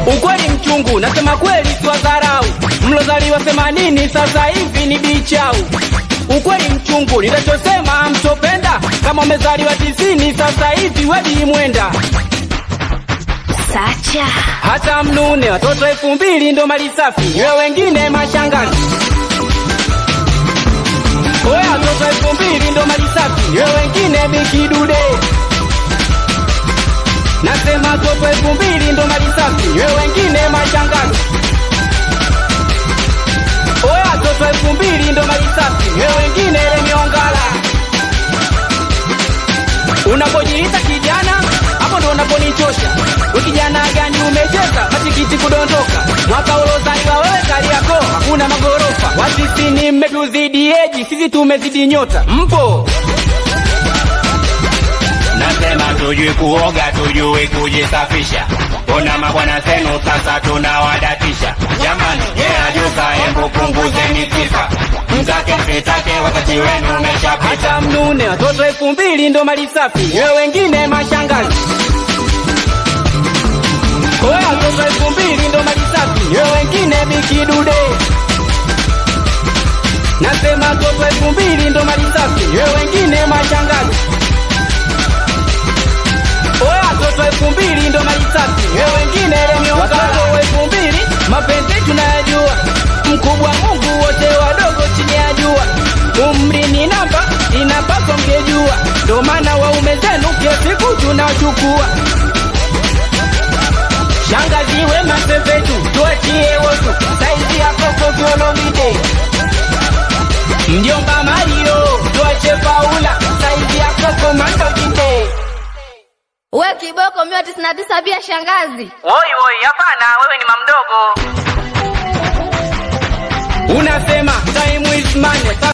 Ukweli mchungu, nasema kweli siwadharau. Mlozaliwa themanini sasa hivi ni bichau. Ukweli mchungu, ninachosema mtopenda. Kama umezaliwa tisini sasa hivi wedi mwenda. Sacha. Hata mnune watoto elfu mbili ndo mali safi, we wengine mashangazi. Oya, watoto elfu mbili ndo mali safi, we wengine bikidude. Nasema watoto elfu mbili ndo mali safi, we wengine mashangazi. Oya, watoto elfu mbili ndo mali safi, we wengine lemiongala. Unapojiita kijana, hapo ndo unaponichosha. We kijana gani umecheza matikiti kudondoka? Mwaka ulozaliwa wewe Kariakoo hakuna magorofa. Wasisini mmetuzidi eji, sisi tumezidi nyota. Mpo Nasema tujui kuoga, tujui kujisafisha. Kuna mabwana zenu sasa tunawadatisha. Jamani, yeye ajuka, hebu punguzeni sifa. Mtake msitake, wakati wenu umeshapita. hata mnune, watoto elfu mbili ndo mali safi, we wengine mashangazi. Oya, watoto elfu mbili ndo mali safi, we wengine bikidude. Nasema watoto elfu mbili ndo mali safi, we wengine mashangazi. Oya, watoto elfu mbili ndo mali safi, we wengine lemiongala. Watoto elfu mbili mapenzi tunayajua, mkubwa Mungu, wote wadogo chini ya jua. Umri ni namba, inapaswa mngejua, ndo maana waume zenu kila siku tunachukua. Shangazi wema sepetu, tuachie wosu, saizi ya koko kiolomide. Mjomba Mario, tuache Paula, saizi ya koko mandojinde. We kiboko mia tisini na tisa pia shangazi. Woi woi, hapana, wewe ni mamdogo. Unasema time is money.